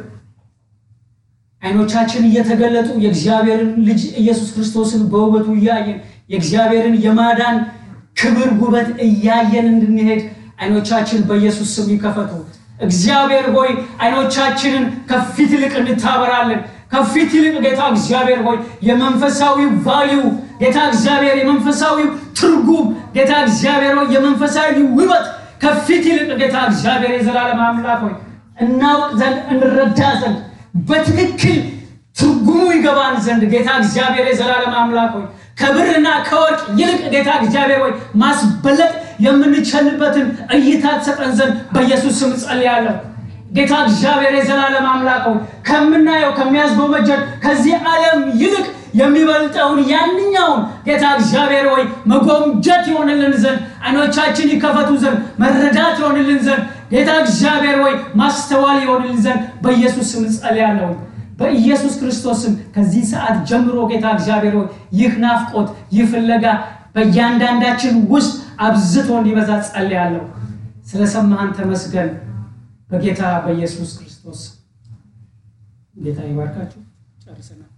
አይኖቻችን እየተገለጡ የእግዚአብሔርን ልጅ ኢየሱስ ክርስቶስን በውበቱ እያየን የእግዚአብሔርን የማዳን ክብር ውበት እያየን እንድንሄድ አይኖቻችን በኢየሱስ ስም ይከፈቱ። እግዚአብሔር ሆይ አይኖቻችንን ከፊት ይልቅ እንታበራለን። ከፊት ይልቅ ጌታ እግዚአብሔር ሆይ የመንፈሳዊ ቫሊዩ ጌታ እግዚአብሔር የመንፈሳዊ ትርጉም ጌታ እግዚአብሔር ሆይ የመንፈሳዊ ውበት ከፊት ይልቅ ጌታ እግዚአብሔር የዘላለም አምላክ ሆይ እናውቅ ዘንድ እንረዳ ዘንድ በትክክል ትርጉሙ ይገባን ዘንድ ጌታ እግዚአብሔር የዘላለም አምላክ ሆይ ከብርና ከወርቅ ይልቅ ጌታ እግዚአብሔር ሆይ ማስበለጥ የምንችልበትን እይታ ትሰጠን ዘንድ በኢየሱስ ስም ጸልያለሁ። ጌታ እግዚአብሔር የዘላለም አምላክ ሆይ ከምናየው ከሚያስጎመጀን ከዚህ ዓለም ይልቅ የሚበልጠውን ያንኛውን ጌታ እግዚአብሔር ሆይ መጎምጀት ይሆንልን ዘንድ አይኖቻችን ይከፈቱ ዘንድ መረዳት ይሆንልን ዘንድ ጌታ እግዚአብሔር ሆይ ማስተዋል ይሆንልን ዘንድ በኢየሱስ ስም ጸልያለሁ። በኢየሱስ ክርስቶስም ከዚህ ሰዓት ጀምሮ ጌታ እግዚአብሔር ሆይ ይህ ናፍቆት ይህ ፍለጋ በእያንዳንዳችን ውስጥ አብዝቶ እንዲበዛ ጸልያለሁ። ስለሰማህን ተመስገን። በጌታ በኢየሱስ ክርስቶስ ጌታ ይባርካችሁ። ጨርሰናል።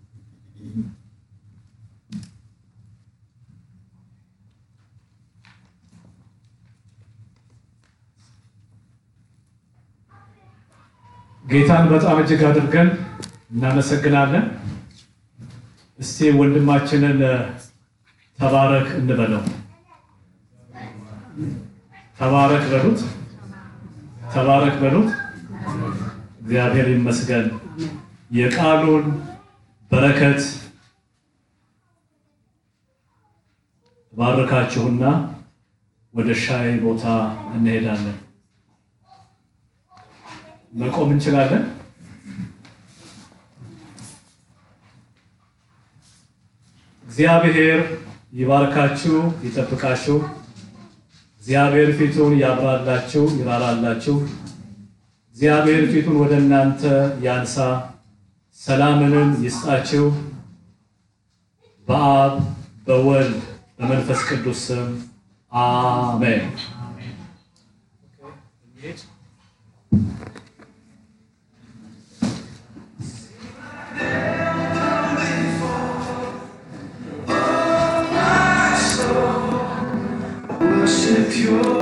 ጌታን በጣም እጅግ አድርገን እናመሰግናለን። እስቲ ወንድማችንን ተባረክ እንበለው። ተባረክ በሉት፣ ተባረክ በሉት። እግዚአብሔር ይመስገን። የቃሉን በረከት ባርካችሁና ወደ ሻይ ቦታ እንሄዳለን። መቆም እንችላለን። እግዚአብሔር ይባርካችሁ፣ ይጠብቃችሁ። እግዚአብሔር ፊቱን ያብራላችሁ፣ ይራራላችሁ። እግዚአብሔር ፊቱን ወደ እናንተ ያንሳ፣ ሰላምንም ይስጣችሁ። በአብ በወልድ በመንፈስ ቅዱስ ስም አሜን። Worship your